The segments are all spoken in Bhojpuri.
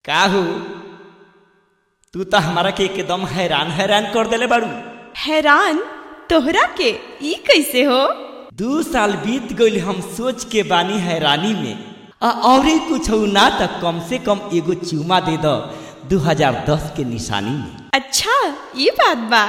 काहू तू तो हमारा के एकदम हैरान हैरान कर देले बाड़ू हैरान तोहरा के ई कैसे हो दू साल बीत गईल हम सोच के बानी हैरानी में आ औरे कुछ ना तो कम से कम एगो चूमा दे दो 2010 के निशानी में अच्छा ये बात बा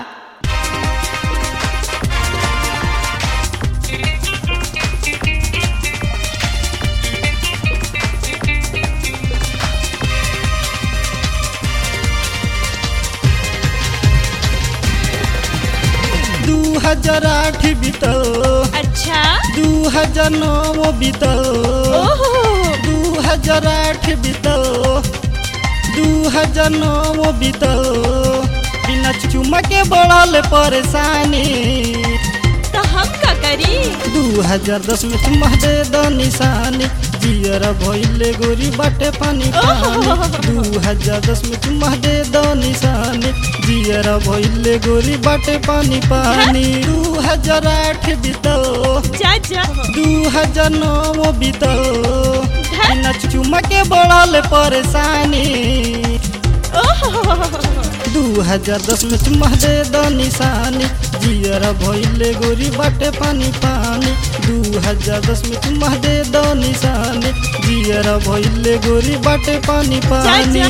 दू हजार आठ बीतल अच्छा दू हजार नौ बीतल ओहो दू हजार आठ बीतल दू हजार नौ बीतल बिना चुमा के बढ़ल परेशानी तो हम का करी दू हजार दस में चुमा दे दो निशानी जियर भइले गोरी बाटे पानी पानी दू हजार दस में चुमा दे दो निशानी जियर भइले गोरी बाटे पानी पानी दू हजार आठ बीतल जा जा दू हजार नौ बीतल बिना चुमा के बढ़ल परेशानी ओहो दू हजार दस में चुमा दे दो निशानी जियर भइले गोरी बाटे पानी पानी दू हजार दस में चुमा दे दो निशानी जियर भइले गोरी बाटे पानी पानी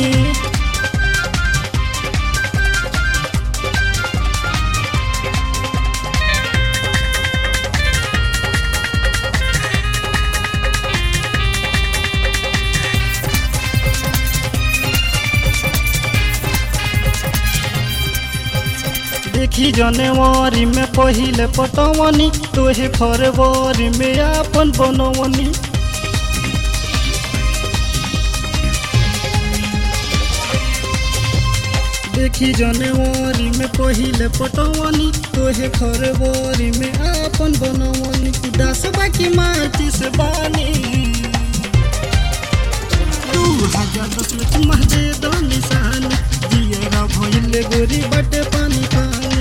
देखी जनवरी में पहिले पटवनी तोहे फरवरी में आपन बनवनी देखी जनवरी में पहिले पटवनी तोहे फरवरी में आपन बनवनी उदास बाकी माटी से बानी दू हजार दस में तुम दे दो निशानी जियरा भइले गोरी बाटे पानी पानी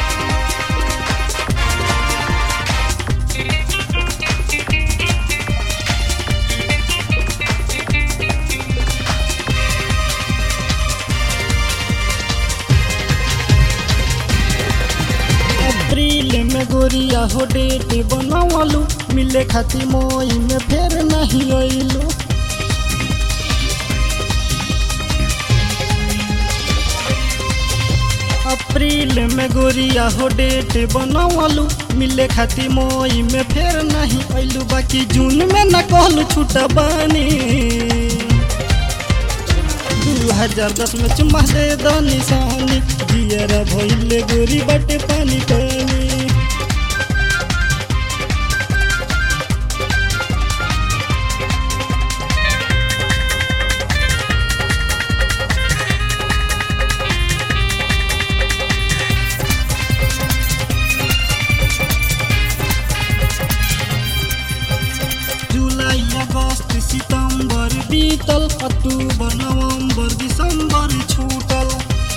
अप्रैल में गोरिया हो डेट बनवलू मिले खाती मई में फेर नहीं अइलू अप्रैल में गोरिया हो डेट बनवलू मिले खाती मई में फेर नहीं अइलू बाकी जून में न कहलू छूटा बानी दू हजार दस में चुम्मा दे दो निशानी जियर भइले गोरी बाटे पानी पानी जुलाई अगस्त सितंबर बीतल अक्टूबर नवंबर दिसंबर छूटल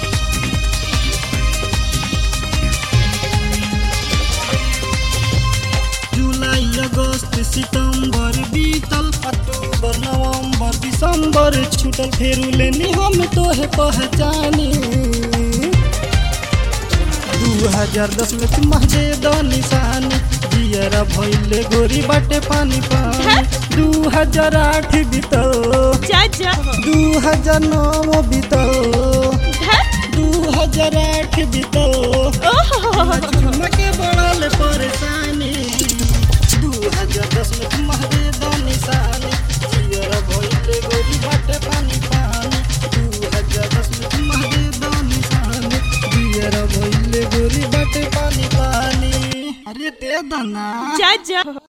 जुलाई अगस्त सितंबर बीतल अक्टूबर नवंबर दिसंबर छूटल फेरू लेनी हम तोहे पहचानी दू हजार दस में तुम दे दो निशानी जियरा भइले गोरी बाटे पानी पानी दू हजार आठ बीतल जा जा दू हजार नौ बीतल दू हजार आठ बीतल ओहो चुमा के बढ़ल परेशानी दू हजार दस में तुम दे दो निशानी जियरा भइले गोरी बाटे पानी पानी दू हजार दस में तुम दे दो निशानी जियरा भइले गोरी बाटे पानी पानी अरे दे दो ना जा जा